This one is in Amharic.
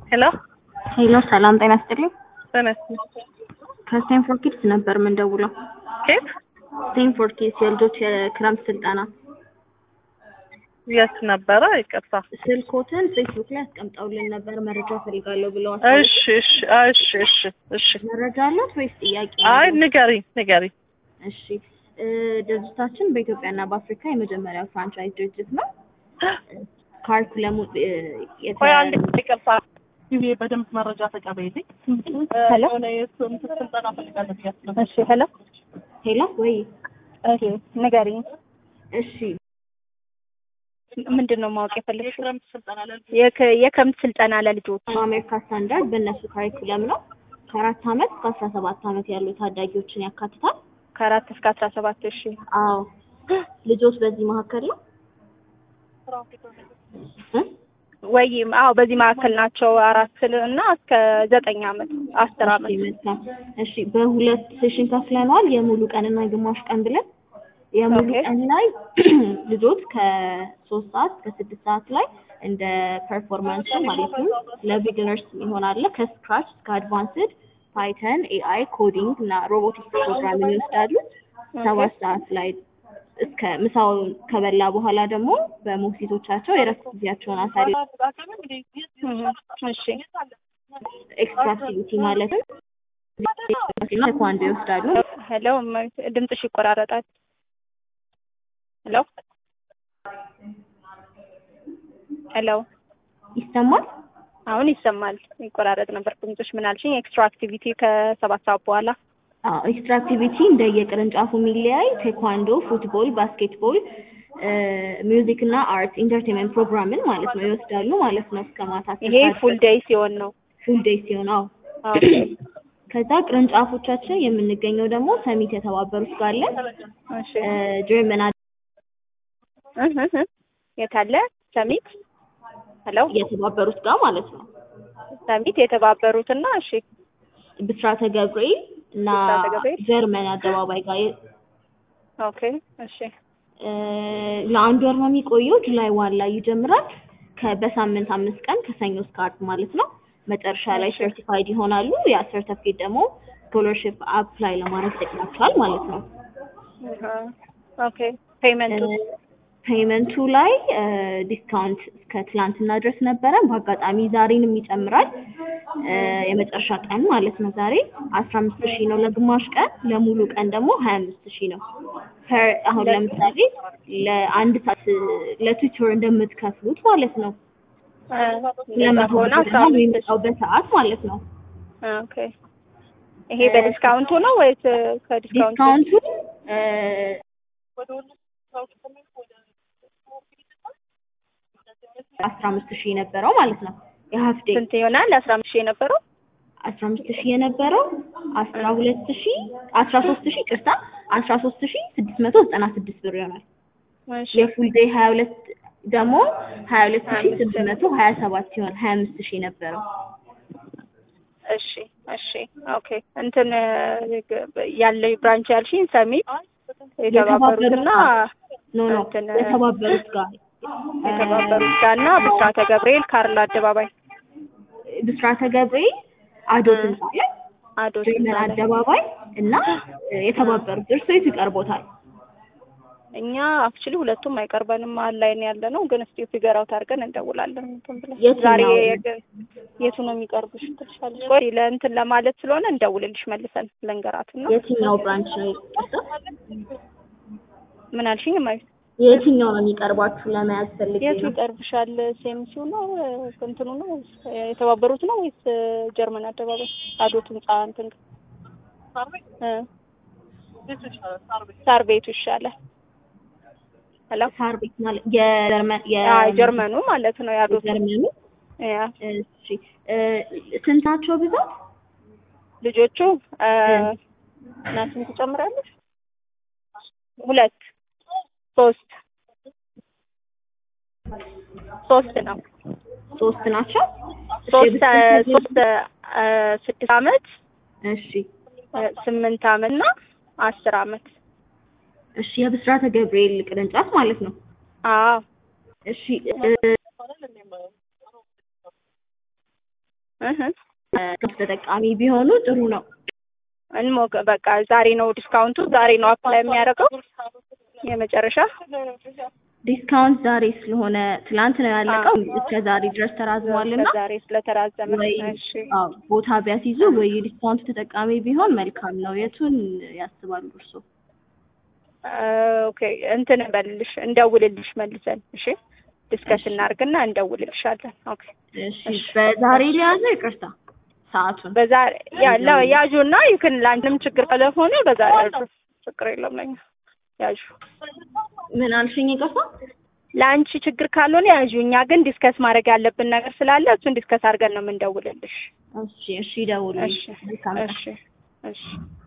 ሄሎ ሄሎ ሰላም ጤና ይስጥልኝ። ተነስ ከስቴንፎርድ ኪድስ ነበር የምንደውለው። ኬት ስቴንፎርድ ኪድስ የልጆች የክረምት ስልጠና የት ነበረ? ይቅርታ። ስልኮትን ፌስቡክ ላይ አስቀምጠውልን ነበር መረጃ ፈልጋለሁ ብለዋል። እሺ እሺ እሺ እሺ እሺ። መረጃ አለት ወይስ ጥያቄ? አይ ንገሪ ንገሪ። እሺ እ ድርጅታችን በኢትዮጵያና በአፍሪካ የመጀመሪያው ፍራንቻይዝ ድርጅት ነው። ካሪኩለሙ እ የተ- ቆይ አንድ ይቅርታ። ይሄ በደንብ መረጃ ተቀበይልኝ። ሄሎ የሆነ የእሱን ስልጠና ፈልጋለሁ ብያለሁ። እሺ ሄሎ ሄሎ ወይ እሺ ንገሪኝ እሺ ምንድን ነው ማወቅ የፈለግሽው የክረምት ስልጠና ለል የክ- የክረምት ስልጠና ለልጆች በአሜሪካ ስታንዳርድ በእነሱ ካሪኩለም ነው። ከአራት አመት እስከ አስራ ሰባት አመት ያሉ ታዳጊዎችን ያካትታል። ከአራት እስከ አስራ ሰባት እሺ አዎ ልጆች በዚህ መካከል ነው እ? ወይም አዎ በዚህ መካከል ናቸው አራት እና እስከ ዘጠኝ አመት አስር አመት እሺ መልካም። እሺ በሁለት ሴሽን ከፍለነዋል። የሙሉ ቀንና የግማሽ ቀን ብለን የሙሉ ኦኬ። ቀን ላይ ልጆች ከሶስት ሰዓት እስከ ስድስት ሰዓት ላይ እንደ ፐርፎርማንስ ማለት ነው ለቢግነርስ ይሆናል። ከስክራች እስከ አድቫንስድ ፓይተን፣ ኤአይ፣ ኮዲንግ እና ሮቦቲክስ ፕሮግራምን ይወስዳሉ። ሰባት ሰዓት ላይ እስከ ምሳውን ከበላ በኋላ ደግሞ በሞግዚቶቻቸው የረፍት ጊዜያቸውን አሳልፈው እህ፣ እሺ ኤክስትራ አክቲቪቲ ማለትም ቴኳንዶ ይወስዳሉ። ሄሎ እመቤት፣ ድምፅሽ ይቆራረጣል ሄሎ ሄሎ ይሰማል? አሁን ይሰማል ይቆራረጥ ነበር ድምፅሽ ምን አልሽኝ ኤክስትራ አክቲቪቲ ከሰባት ሰዓት በኋላ አዎ ኤክስትራ አክቲቪቲ እንደየቅርንጫፉ የሚለያይ ቴኳንዶ፣ ፉትቦል፣ ባስኬትቦል፣ ሚውዚክ እና አርት ኢንተርቴንመንት ፕሮግራምን ማለት ነው ይወስዳሉ ማለት ነው እስከ ማታ ይሄ ፉል ዴይ ሲሆን ነው ፉል ዴይ ሲሆን አዎ ኦኬ ከዛ ቅርንጫፎቻችን የምንገኘው ደግሞ ሰሚት የተባበሩት ጋር አለን እሺ ጀርመን እህ እህ እህ። የት አለ ሰሚት ሄሎ የተባበሩት ጋር ማለት ነው ሰሚት የተባበሩትና እሺ ብስራተ ገብርኤል እና ብስራተ ገብርኤል። ጀርመን አደባባይ ጋር ኦኬ እሺ እ ለአንድ ወር ነው የሚቆየው። ጁላይ ዋን ላይ ይጀምራል። ከ- በሳምንት አምስት ቀን ከሰኞ እስከ ዓርብ ማለት ነው። መጨረሻ ላይ ሰርቲፋይድ ይሆናሉ። ያ ሰርተፊኬት ደግሞ ስኮለርሽፕ አፕላይ ለማድረግ ይጠቅማቸዋል ማለት ነው። እህ፣ ኦኬ ፔመንቱ ፔይመንቱ ላይ ዲስካውንት እስከ ትላንትና ድረስ ነበረ። በአጋጣሚ ዛሬንም ይጨምራል። እ የመጨረሻ ቀን ማለት ነው ዛሬ አስራ አምስት ሺህ ነው ለግማሽ ቀን፣ ለሙሉ ቀን ደግሞ ሀያ አምስት ሺህ ነው። ፐር አሁን ለምሳሌ ለአንድ ሰዓት ለቱቶር እንደምትከፍሉት ማለት ነው ለመቶ ከሆነ ብር አስራ ነው አምስት የሚመጣው በሰዓት ማለት ነው። ኦኬ ይሄ በዲስካውንቱ ነው ወይስ ከዲስካውንቱ ዲስካውንቱ እ አስራ አምስት ሺህ የነበረው ማለት ነው የሀፍ ዴይ ስንት ይሆናል አስራ አምስት ሺህ የነበረው አስራ አምስት ሺህ የነበረው አስራ ሁለት ሺህ አስራ ሶስት ሺህ ቅርታ አስራ ሶስት ሺህ ስድስት መቶ ዘጠና ስድስት ብር ይሆናል። እሺ የፉል ዴይ ሀያ ሁለት ደግሞ ሀያ ሁለት ሺህ ስድስት መቶ ሀያ ሰባት ሲሆን ሀያ አምስት ሺህ የነበረው እሺ እሺ ኦኬ እንትን ያለው ብራንች ያልሽኝ ሰሚት የተባበሩትና ኖ ኖ እንትን የተባበሩት ጋር የተባበሩት ጋር እና ብስራተ ገብርኤል ካርል አደባባይ ብስራተ ገብርኤል አዶት ህንጻ ላይ አዶ ጀርመን አደባባይ እና የተባበሩት እርሶ የቱ ይቀርቦታል? እኛ አክቹሊ ሁለቱም አይቀርበንም መሀል ላይ ነው ያለ ነው ግን እስቲ ፊገር አውት አድርገን እንደውላለን እንትን ብለን የትኛው ዛሬ ነው? የግ- የቱ ነው የሚቀርብሽ ትልሻለሽ ቆይ ለእንትን ለማለት ስለሆነ እንደውልልሽ መልሰን ልንገራትና የትኛው ብራንች ነው ይቅርታ? ምን አልሽኝ ማለት የትኛው ነው የሚቀርባችሁ ለመያዝ ፈልጌ የቱ ነው። ይቀርብሻል ሴምሲው ነው እንትኑ ነው ወይስ የተባበሩት ነው ወይስ ጀርመን አደባባይ አዶት ህንጻ እንትን እ ሳር ቤቱ ይሻላል ሄሎ ሳር ቤት ማለት የጀርመን አይ ጀርመኑ ማለት ነው የአዶት የጀርመኑ ያ እሺ እ ስንት ናቸው ብዛት? ልጆቹ እ እና ስንት ትጨምራለሽ? ሁለት ሶስት ሶስት ነው ሶስት ናቸው። እሺ፣ ሶስት የብስራተ ሶስት እ ስድስት አመት እሺ እ ስምንት አመት እና አስር አመት እሺ የብስራተ ገብርኤል ቅርንጫፍ ማለት ነው። አዎ እሺ እ እህ ክፍት ተጠቃሚ ቢሆኑ ጥሩ ነው። እንሞክ በቃ ዛሬ ነው ዲስካውንቱ፣ ዛሬ ነው አፕላይ የሚያደርገው የመጨረሻ ዲስካውንት ዛሬ ስለሆነ ትላንት ነው ያለቀው እስከ ዛሬ ድረስ ተራዝሟልና ዛሬ ስለተራዘመ ወይ እሺ አዎ፣ ቦታ ቢያስይዙ ወይ የዲስካውንት ተጠቃሚ ቢሆን መልካም ነው። የቱን ያስባሉ እርስዎ? ኦኬ እንትን በልልሽ እንደውልልሽ መልሰን እሺ ዲስከስ እናድርግና እንደውልልሻለን ኦኬ እሺ በዛሬ ሊያዘ ይቅርታ ሰዓቱን በዛሬ ያለው ያዡና ይክን ለአንቺም ችግር ስለሆነ በዛሬ ያዡ ችግር የለም ለኛ ያዡ ምን አልሽኝ? ይቅርታ ለአንቺ ችግር ካልሆነ ያዡ እኛ ግን ዲስከስ ማድረግ ያለብን ነገር ስላለ እሱን ዲስከስ አድርገን ነው የምንደውልልሽ እሺ እሺ፣ ደውልልኝ። እሺ መልካም ቀን። እሺ እሺ